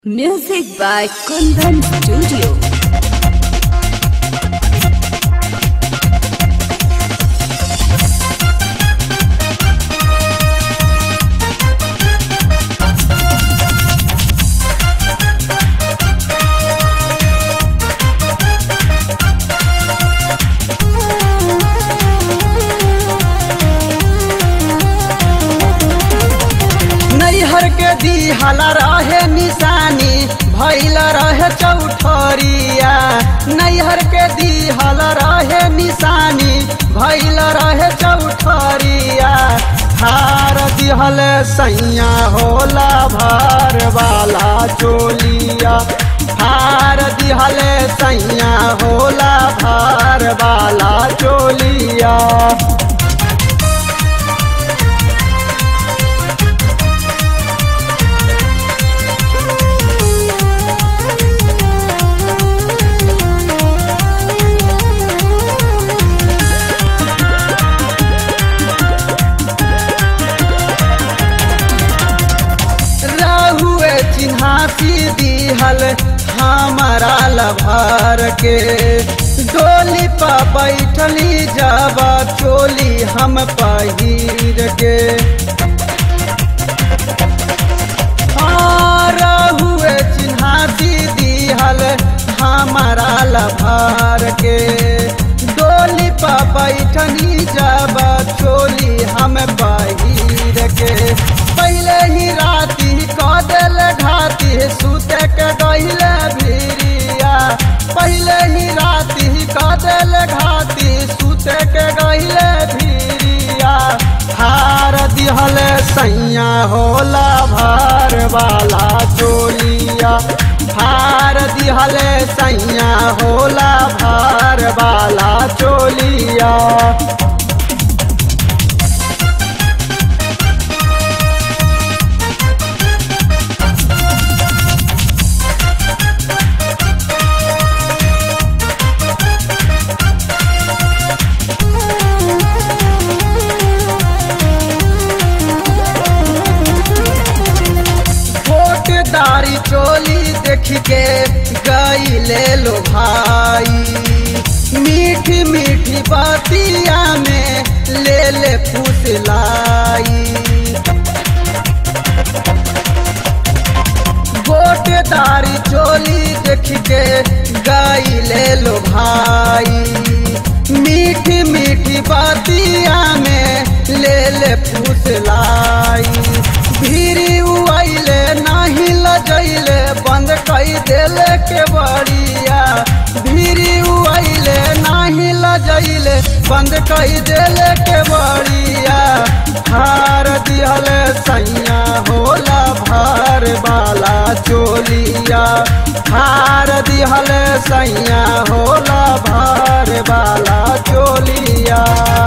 Music by Kundan Studio. नैहर के दिहल रहे निशानी भैल रहे चौठरिया नैहर के दिहल रहे निशानी भैल रहे चौठरिया हार दिहल सैया होला भर वाला चोलिया हार दिहल सैया होला भर वाला चोलिया रहुए चिन्हासी दिहल हमारा लभार के डोली पर बैठली जब चोली हम पहिर के हाँ, रहुए चिन्हासी दिहल हमारा लभार के डोली पर बैठनी जब चोली हम पहिर के पहले ही राती क दिल घाती सुते के गहिले भिरिया पहले ही राती क दिल घाती सुते के गहिले भिरिया हार दिहल सैया होला भार वाला चोलिया हार दिहल सैया होला भार वाला चोलिया दारी चोली देख के गई ले लो भाई मीठी मीठी बातिया में ले ले फुसलाई गोटेदारी चोली देख के गई ले लो भाई मीठी मीठी बातिया में ले ले फुसलाई भीरी उइले नाही लजैले बंद कई देले के बड़िया भीरी उइले नाही लजैले बंद कई देले के बड़िया हार दिहल सैया होला भार वाला चोलिया हार दिहल सैया होला भार वाला चोलिया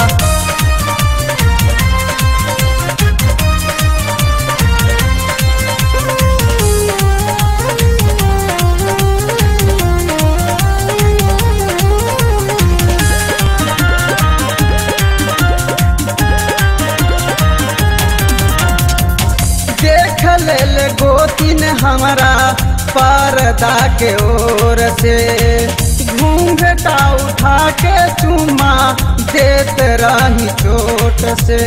देख लेल गोतिन हमारा पर्दा के ओर से घूंघटा उठा के चुमा देत रही चोट से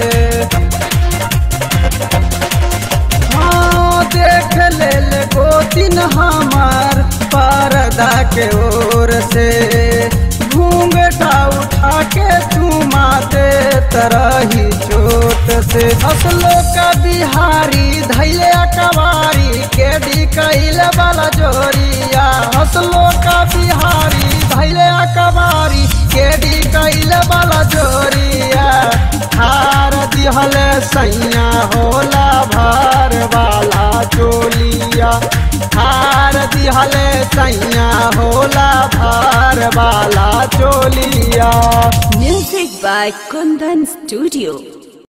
हाँ देख लेल गोतिन हमार पर्दा के ओर से घूंघटा उठा के चुमा देत रही चोट से हसलो का बिहारी धैले कवारी के डी कैल वाला जोरिया हसलो का बिहारी धैले कवारी के डी कैल वाला जोरिया हार दिहल सैया होला भार वाला चोलिया हार दिहल सैया होला भार वाला चोलिया Music by Kundan Studio.